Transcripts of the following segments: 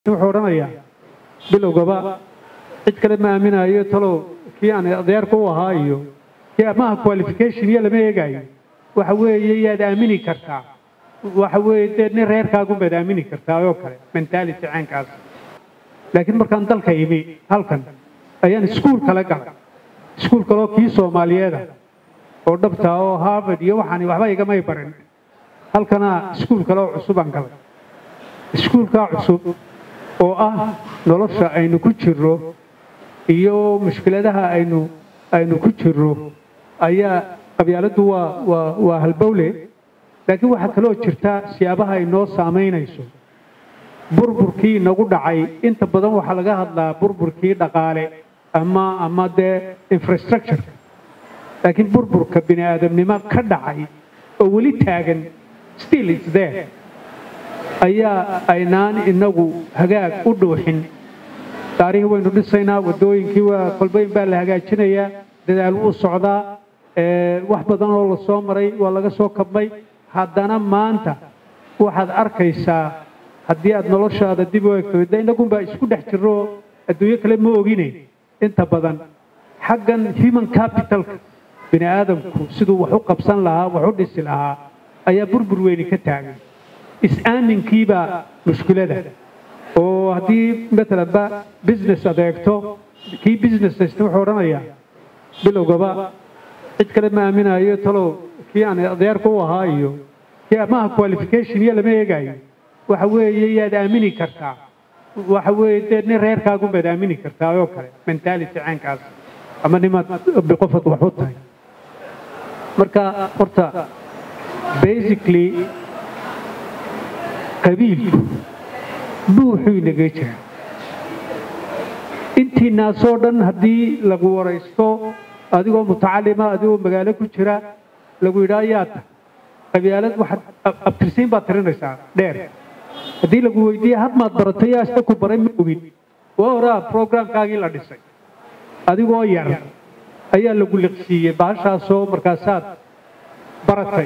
wuxuu odhanayaa bilowgaba cid kale ma aaminayo talow kii aan adeerka u ahaa iyo kii amaha qualification iyo lama eegayo waxa weeye yaad aamini kartaa waxa weeye dee nin reerkaagunbaad aamini kartaa oo kale mentality caynkaas laakiin markaan dalka imi halkan ayaan iskuul kale galay iskuul kaloo kii soomaaliyeeda oo dhabta oo harvard iyo waxaan waxba igamay barin halkana iskuul kale oo cusubaan galay iskuulkaa cusub oo ah nolosha aynu ku jirro iyo mushkiladaha aynu aynu ku jirro ayaa qabyaaladdu waa waa waa halbowle laakiin waxaa kaloo jirta siyaabaha ay noo saamaynayso burburkii nagu dhacay inta badan waxaa laga hadlaa burburkii dhaqaale ama ama dee infrastructure laakiin burburka bini aadamnimo ka dhacay oo weli taagan still is there ayaa aynaan inagu hagaag u dhuuxin taariikh waynu dhisaynaa waddooyinkii waa kolbayn baa la hagaajinayaa dadaal wuu socdaa wax badan oo la soo maray waa laga soo kabmay haddana maanta waxaad arkaysaa haddii aad noloshaada dib u egto de inagunbaa isku dhex jirro adduunyo kale ma ogine inta badan xaggan human capitalka bini aadamku siduu wax u qabsan lahaa wax u dhisi lahaa ayaa burbur weyni ka taagan is-aaminkiibaa mushkilada oo haddii maalanba business adeegto kii business haysta wuxuu odhanayaa bilowgaba cid kale ma aaminayo talow kii aan adeerka u ahaa iyo kii amaha qualification iyo lama eegayo waxa weeye yaad aamini kartaa waxa weeye dee nin reerkaagunbaad aamini kartaa oo kale mentality caynkaas ama nimaad qofad wax u tahay marka horta basically qabiilku buuxuu inaga jira intiinaasoo dhan haddii lagu waraysto adigoo mutacalima adigoo magaalo ku jira lagu yidhaa yaa ta qabyaalad waxaad abtirsiin baad tirinaysaa dheer haddii lagu weydiiye had maad baratay yaa ista ku baray ma ogin waa horaa programkaagii la dhisay adigoo yar ayaa lagu liqsiiyey baashaasoo markaasaad baratay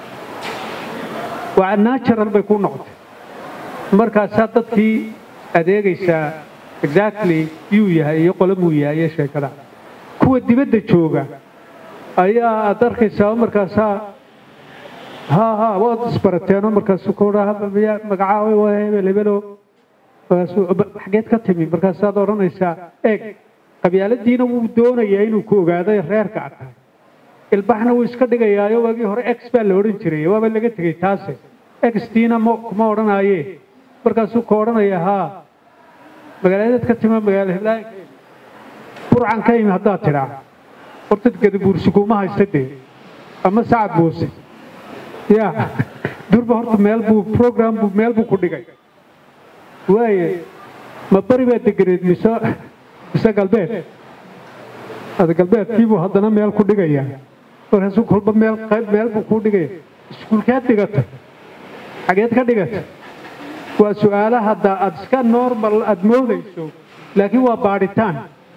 waa natural bay ku noqotay markaasaa dadkii adeegaysaa exactly yuu yahay iyo qolamuu yahay iyo sheekada kuwa dibadda jooga ayaa aad arkaysaa markaasaa ha ha waad isbarateenoo markaasu magacaa hebel hebelo xageed ka timi markaasaad odhanaysaa eeg qabyaaladiina wuu doonayaa inuu ku ogaado reerka ad tahay ilbaxna wuu iska dhigayaayo waagii hore ex baa la odhan jiray waaba laga tegey taase extiina kuma odhanaaye markaasuu ka odhanaya haa magaaladeed ka tima magaala heblaay burcan ka imi haddaad tidhaa horta gadabuursi kuma haysta dee ama sacad buuse ya durba horta meel buu program buu meel buu ku dhigay waaye ma bari baa deganeed mise mise galbeed ada galbeedkiibuu haddana meel ku dhigaya markaasuu kolba meel qayb meel buu kuu dhigaya iskuulkeed dhigata xageed ka dhigata waa su-aala hadda aad iska normal aad moodayso laakiin waa baadhitaan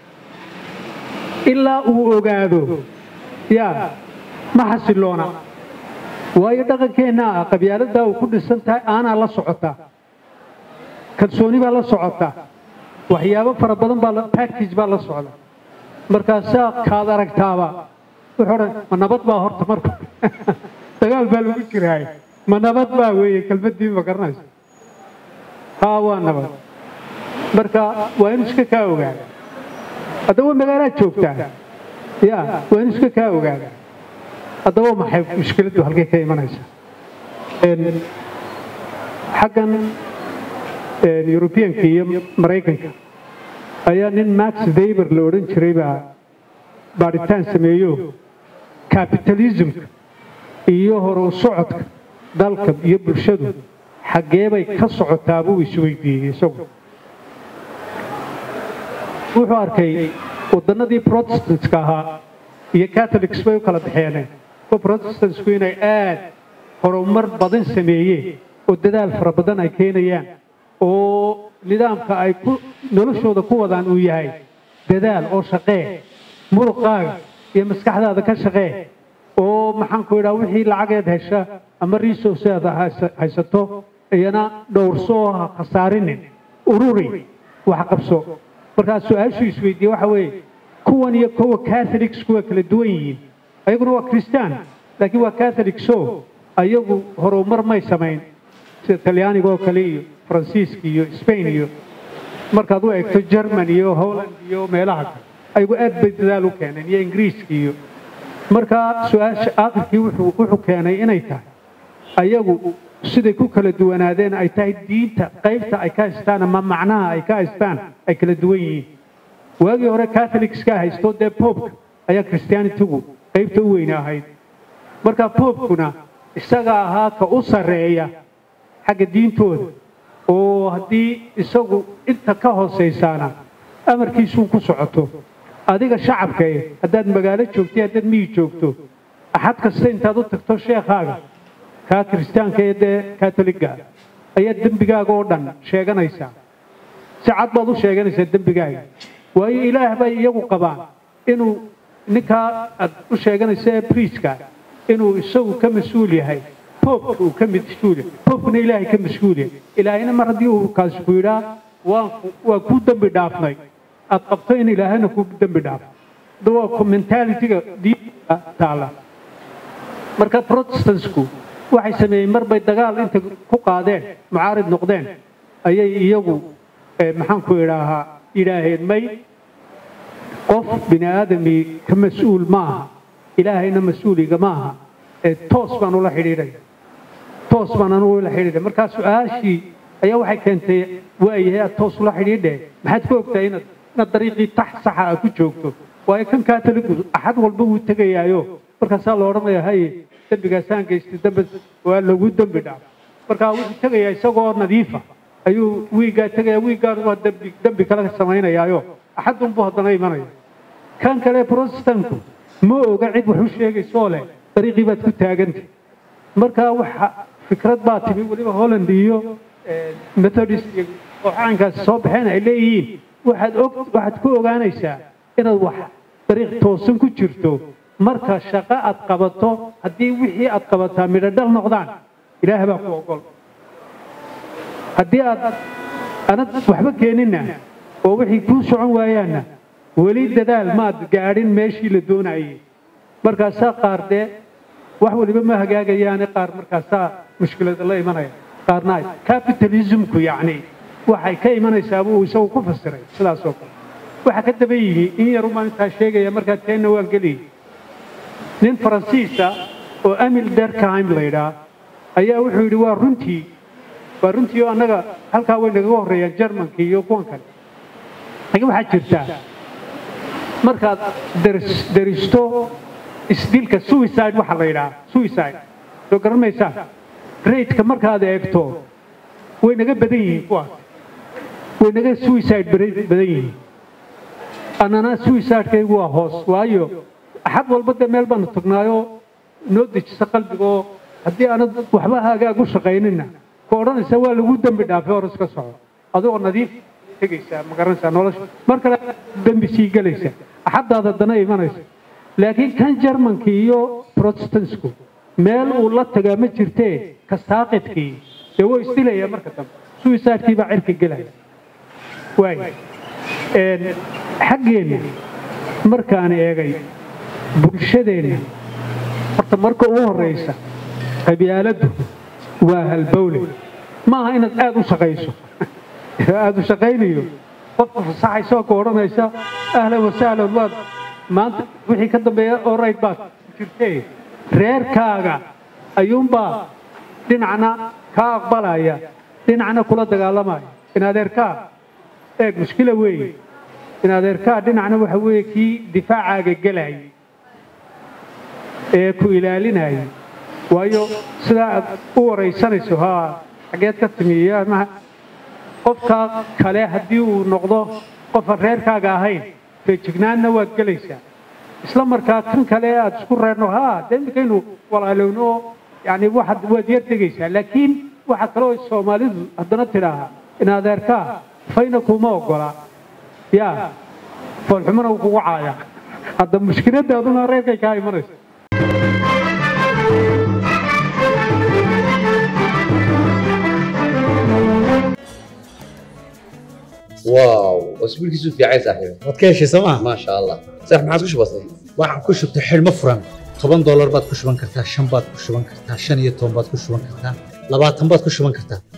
ilaa uu ogaado yaa ma xasiloona waayo dhaqankeenna ah qabyaaladdaa uu ku dhisan tahay aanaa la socotaa kalsooni baa la socotaa waxyaabo fara badan baa package baa la socda markaasaa kaad aragtaaba wuxuu odhan ma nabad baa horta marka dagaal baa lagu jiraay ma nabad baa weeye kelmaddii ma garanayso haa waa nabad marka waa inu iska kaa ogaada haddaba magaalaad joogtaa ya waa inu iska kaa ogaada haddaba maxay mushkiladdu halkay ka imanaysaa xaggan yurubiyanka iyo maraykanka ayaa nin max weber la odhan jiray baa baadhitaan sameeyo capitalismka iyo hore u socodka dalka iyo bulshadu xaggee bay ka socotaa buu isweydiiyey isagu wuxuu arkay wadannadii protestantska ahaa iyo catholics bay u kala baxeeneen kuwa protestantsku inay aad horumar badan sameeyeen oo dadaal fara badan ay keenayaan oo nidaamka ay ku noloshooda ku wadaan uu yahay dadaal oo shaqee muruqaaga iyo maskaxdaada ka shaqee oo maxaanku idhaa wixii lacageed hesha ama resourceeda haysato iyana dhowrso oo ha khasaarinin ururi wax qabso markaa su-aashuu isweydiiye waxa weeye kuwan iyo kuwa catholicsku waa kala duwan yihiin ayaguna waa christian laakiin waa catholicso ayagu horumar may samayn sida talyaaniga oo kale iyo faransiiska iyo spain iyo markaad u eegto german iyo holland iyo meelaha kale ayagu aad bay dadaal u keeneen iyo ingiriiska iyo markaa su-aasha aakhirkii wuxuu wuxuu keenay inay tahay ayagu siday ku kala duwanaadeen ay tahay diinta qaybta ay ka haystaan ama macnaha ay ka haystaan ay kala duwan yihiin waagii hore catholicska haysto dee popka ayaa christianitigu qaybta u weyne ahayd marka popkuna isaga ahaa ka u sarreeya xagga diintooda oo haddii isagu inta ka hoosaysaana amarkiisuun ku socoto adiga shacabka eh haddaad magaalo joogto haddaad miyi joogto axad kasta intaad u tagto sheekhaaga kaa kiristaanka ee dee katoliga ayaad dembigaaga oo dhan sheeganaysaa si cad baad u sheeganaysaa dembigaaga waayo ilaah bay iyagu qabaan inuu ninkaa aad u sheeganaysa ee briiska inuu isagu ka mas-uul yahay poobka uu ka mas-uul yahay poobkuna ilaahay ka mas-uul yahay ilaahayna mar haddii uu kaasi ku yidhaa waan waa kuu dembi dhaafnay aad qabto in ilaahayna kuu dembi dhaafo waa mentalityga diinta taala marka protestantsku waxay sameeyeen mar bay dagaal inta ku qaadeen mucaarid noqdeen ayay iyagu maxaan ku idhaahaa yidhaaheen may qof bini aadamii ka mas-uul ma aha ilaahayna mas-uuliga ma aha ee toos baan ula xidhiidhaya toos baan anugu ula xidhiidhaya markaa su-aashii ayaa waxay keentay waayahay aad toos ula xidhiidhe maxaad ku ogtahay inaad inaad dariiqii tax saxa a ku joogto waayo kan kaatoligu axad walba wuu tegayaayo markaasaa la odhanaya haye dembigaasaan geystay dembi waa lagu dembi dhaaf markaa wuxuu tegayaa isagoo nadiifa ayuu wiiggaa tegaya wiiggaan waa dembi dembi kale samaynayaayo axadunbuu haddana imanaya kan kale protestantku ma oga cid wax u sheegaysoo leh dariiqii baad ku taagantay markaa waxa fikrad baa timi weliba holland iyo methodist iyo kooxaankaasi soo baxeen ay leeyihiin waxaad og waxaad ku ogaanaysaa inaad wax dariiq toosan ku jirto marka shaqo aad qabato haddii wixii aad qabataa midho dhal noqdaan ilaah baa ku ogol haddii aad anad waxba keeninna oo wixii kuu socon waayaanna weli dadaal maad gaadhin meeshii la doonayay markaasaa qaar dee wax waliba ma hagaagayaane qaar markaasaa mushkilada la imanaya qaarna capitalismku yacni waxay ka imanaysaa buu isagu ku fasiray sidaas oo kale waxaa ka daba yimi in yarumaan intaa sheegaya markaa teenna waan geliyay nin faransiisa oo amil derkheim la yidhaa ayaa wuxuu yidhi waa runtii waa runtii oo annaga halkaa way nagaga horreeyaan jermanka iyo kuwan kale laakiin waxaa jirtaa markaad deristo isdilka suicide waxaa la yidhaha suicide soo garan maysaa raidka markaad eegto way naga badan yihiin kuwaas way naga suicide badan yihiin annana suicidekaygu waa hoos waayo axad walba dee meel baanu tagnaayoo noo dejisa qalbigaoo haddii aanad waxba hagaag u shaqaynina ku odhanaysa waa lagu dembi dhaafay hor iska soco adigoo nadiif tegaysaa ma garanaysaa nolosha mar kale dembi sii gelaysa axaddaad haddana imanaysa laakiin kan jarmanka iyo protestantsku meel uu la tagaa ma jirtee ka saaqidkii dee wuu isdilayaa marka dambe suicidekii baa cirka gelaya waay xaggeenna markaan eegay bulshadeenna horta marka ugu horraysa qabyaaladdu waa halbowle maaha inaad aada u shaqayso aada u shaqaynayo qofka fasaxaysoo ka odhanaysa ahlan wasahlan waad maanta wixii ka dambeeya orayd baad jirtee reerkaaga ayuunbaa dhinacna kaa aqbalaya dhinacna kula dagaalamaya in adeerkaa eeg mushkila weeye in adeerkaa dhinacna waxa weeye kii difaacaaga gelayay ee ku ilaalinayay waayo sidaa aad u waraysanayso haa xageed ka timi ama qofka kale haddii uu noqdo qofan reerkaaga ahayn feejignaanna waad gelaysaa isla markaa kan kale aad isku reerno haa dee iminkaynu walaalowno oo yani waxaad waad yar tegaysaa laakiin waxaa kaloo soomaalidu haddana tidhaaha in adeerkaa fayna kuma ogola yaa foolxumana uu kugu caaya hadda mushkiladaaduna reerkay kaa imanaysa واو واسبوع كيسو في عايز صاحبي waad ka heshay sooma ما شاء الله صح ما عاد وش بصير waxaan ku shubtay xidhmo furan toban doolar baad ku shuban kartaa shan baad ku shuban kartaa shan iyo toban baad ku shuban kartaa labaatan baad ku shuban kartaa